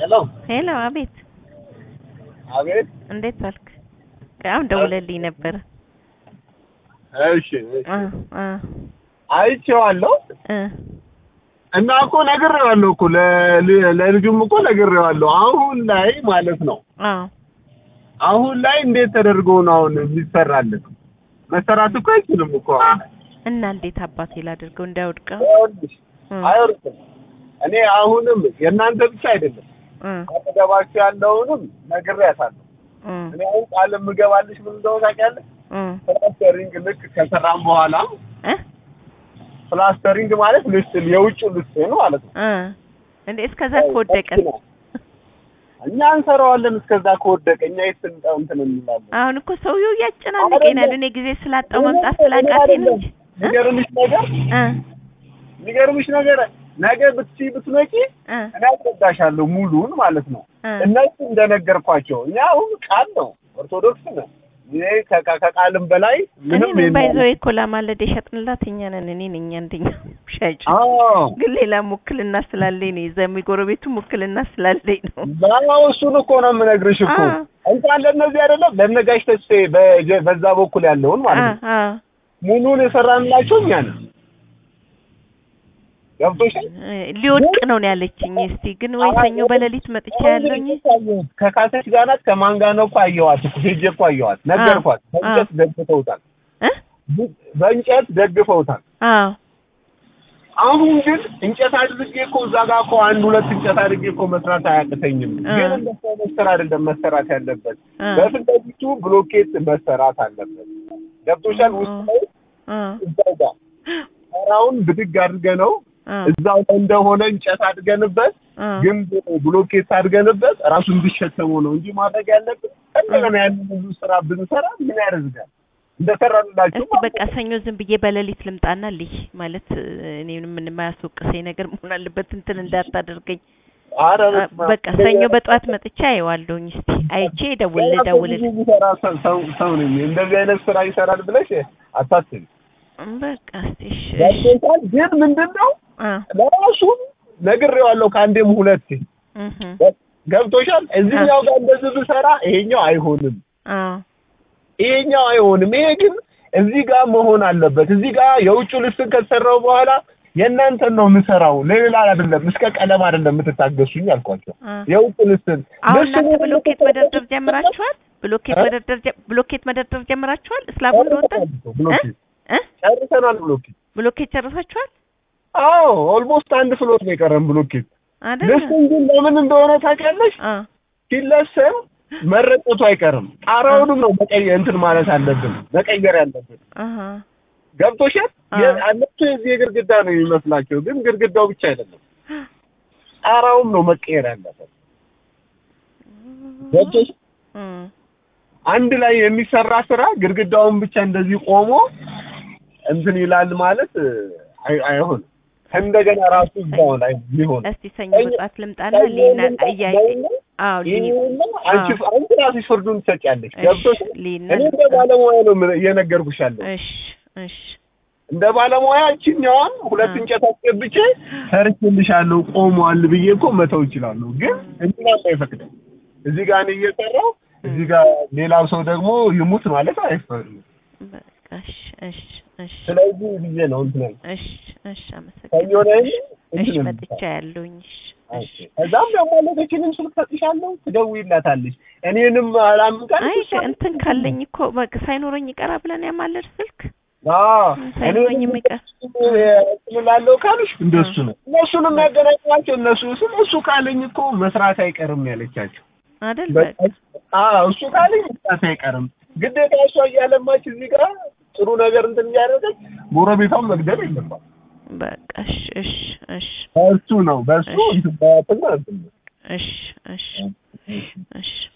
ሄሎ ሄሎ፣ አቤት፣ አቤት። እንዴት ዋልክ? አሁን ደውለልኝ ነበረ። እሺ እሺ። አ አ አይቼዋለሁ እ እና እኮ ነግሬዋለሁ እኮ ለ- ለልጁም እኮ ነግሬዋለሁ። አሁን ላይ ማለት ነው አዎ አሁን ላይ እንዴት ተደርጎ ነው አሁን የሚሰራልን? መሰራት እኮ አይችልም እኮ አሁን ላይ። እና እንዴት አባቴ ላድርገው እንዳይወድቀው? ይኸውልሽ እ አይወርድም። እኔ አሁንም የእናንተ ብቻ አይደለም እ አጠገባችሁ ያለውንም ነግሬያታለሁ። እ እኔ አሁን ቃል የምገባልሽ ምን እንደሆነ ታውቂያለሽ? እ ፕላስተሪንግ ልክ ከሰራም በኋላ እ ፕላስተሪንግ ማለት ልስን የውጭው ልስን ማለት ነው። እ እንዴ እስከዛ ከወደቀ እኛ እንሰራዋለን። እስከዛ ከወደቀ እኛ የት እንጠ- እንትን እንላለን። አሁን እኮ ሰውየው እያጨናነቀኝ እኔ ጊዜ ስላጣው መምጣት ስላቃተኝ ነው እንጂ እ የሚገርምሽ ነገር እ የሚገርምሽ ነገር ነገ ብትሲ ብትመጪ እ እኔ አስረዳሻለሁ ሙሉን ማለት ነው። እ እነሱ እንደነገርኳቸው እኛ አሁን ቃል ነው ኦርቶዶክስ ነን። ይሄ ከ- ከቃልም በላይ እኔ ምንም ምን የለም። ባይዘው የኮላ ማለደ የሸጥንላት እኛ ነን። እኔ ነኝ አንደኛ ሻጭ። አዎ ግን ሌላ ውክልና ስላለኝ ነው የዛ የጎረቤቱ ውክልና ስላለኝ ነው። ባው እሱን እኮ ነው የምነግርሽ እኮ አ እንኳን ለእነዚህ አይደለም ለነጋሽ ተስፋዬ በጀ- በዛ በኩል ያለውን አ ማለት ነው አ ሙሉን የሰራንላቸው እኛ ነን። ገብቶሻል? እ ሊወድቅ ነው ነው ያለችኝ። እስቲ ግን ወይ ሰኞ በሌሊት መጥቻ ያለኝ ከካሰች ጋር ናት ከማን ጋር ነው እኮ አየኋት እኮ ሄጄ እኮ አየኋት ነገርኳት። በእንጨት ደግፈውታል፣ እ በእንጨት ደግፈውታል። አዎ አሁን ግን እንጨት አድርጌ እኮ እዛ ጋር እኮ አንድ ሁለት እንጨት አድርጌ እኮ መስራት አያቅተኝም። አ ግን እንደሱ አይነት ስራ አይደለም መሰራት ያለበት። አ በፊት ለፊቱ ብሎኬት መሰራት አለበት። ገብቶሻል? ውስጥ ላይ አ እዛው ጋር ተራውን ብድግ አድርገ ነው አ እዛው ላይ እንደሆነ እንጨት አድርገንበት አ ግን ብሎኬት አድርገንበት ራሱ እንዲሸከመው ነው እንጂ ማድረግ ያለብን እንደገና ያንን ብዙ ስራ ብንሰራ ምን ያደርጋል? እንደሰራንላችሁ እስቲ በቃ ሰኞ ዝም ብዬ በሌሊት ልምጣና ልይ ማለት እኔንም ምን የማያስወቅሰኝ ነገር መሆን አለበት። እንትን እንዳታደርገኝ። ኧረ አ፣ በስመ አብ። በቃ ሰኞ በጠዋት መጥቻ አየዋለሁኝ። እስቲ አይቼ ደውል ሌላ ሰው ደውል ብዙ የሚሰራ ሰው- ሰው ሰው ነኝ እንደዚህ አይነት ስራ ይሰራል ብለሽ አታስቢ። በቃ እስቲ እሺ እሺ ገብቶሻል? ግን ምንድን ነው አ ለራሱ ነግሬዋለሁ ከአንዴም ሁለቴ እህ ገብቶሻል? እዚህኛው ጋር እንደዚህ ብሰራ ይሄኛው አይሆንም አ ይሄኛው አይሆንም። ይሄ ግን እዚህ ጋር መሆን አለበት። እዚህ ጋር የውጭ ልስን ከተሰራው በኋላ የእናንተን ነው የምሰራው፣ ለሌላ አይደለም። እስከ ቀለም አይደለም የምትታገሱኝ አልኳቸው። አ የውጭ ልስን አሁን ልስኑ እናንተ ብሎኬት መደርደር ጀምራችኋል? ብሎኬት እ? መደርደር ጀ- ብሎኬት መደርደር ጀምራችኋል? እስላቡ እንደወጣ ብሎኬት እ ጨርሰናል። ብሎኬት ብሎኬት ጨርሳችኋል አዎ፣ ኦልሞስት አንድ ፍሎት ነው የቀረን ብሎኬት። አይደል? ልስን ግን ለምን እንደሆነ ታውቂያለሽ? አ ሲለሰን መረጠቱ አይቀርም። ጣራውንም ነው መቀየር እንትን ማለት አለብን፣ መቀየር ያለብን። አሃ ገብቶሻል? አ አለቱ የዚህ የግድግዳ ነው የሚመስላቸው፣ ግን ግድግዳው ብቻ አይደለም፣ ጣራውም ነው መቀየር ያለበት። ገብቶሽ እም አንድ ላይ የሚሰራ ስራ ግድግዳውን ብቻ እንደዚህ ቆሞ እንትን ይላል ማለት አይ- አይሆንም። እንደገና ራሱ እዛው ላይ ሊሆን እስቲ ሰኞ በጠዋት ልምጣና ሊና እያየ አዎ ሊ ይሄና አንቺ አንቺ ራስሽ ፍርዱን ትሰጪያለሽ። እሺ ገብቶሽ ሊና እኔ እንደ ባለሙያ ነው ምን- እየነገርኩሽ ያለው እሺ እሺ እንደ ባለሙያ እችኛዋን ሁለት አ እንጨት አስገብቼ ሰርቼልሻለሁ ቆሟል ብዬ እኮ መተው እችላለሁ። ግን እንትና አይፈቅድም። እዚህ ጋር እኔ እየሰራሁ እዚህ ጋር ሌላው ሰው ደግሞ ይሙት ማለት አይፈቅድም። በቃ እሺ እሺ እሺ ስለዚህ ብዬ ነው እንትን ያልኩት። እሺ እሺ ሰኞ አመሰግናለሁ። ላይ እሺ እንትን እሺ ነው መጥቻ ያለሁኝ እሺ እሺ ከዛም ደግሞ ለገችንም ስልክ ሰጥሻለሁ፣ ትደውይላታለሽ። እኔንም አላምቃል አይ እንትን ካለኝ እኮ በቃ ሳይኖረኝ ይቀራ ብለን ያማለድ ስልክ እኔንም ሳይኖረኝ የሚቀር እላለሁ ካልሽ እንደሱ ነው። እነሱን የሚያገናኟቸው እነሱ ስለ እሱ ካለኝ እኮ መስራት አይቀርም ያለቻቸው። አይደል በቃ በቃ አዎ እሱ ካለኝ መስራት አይቀርም። ግዴታ እሷ እያለማች እዚህ ጋር ጥሩ ነገር እንትን እያደረገች ጎረቤቷን መግደል የለባት። በቃ እሺ እሺ እሺ በእሱ ነው በእሱ እሺ እንትን በያትና እንትን ነው። እሺ እሺ እሺ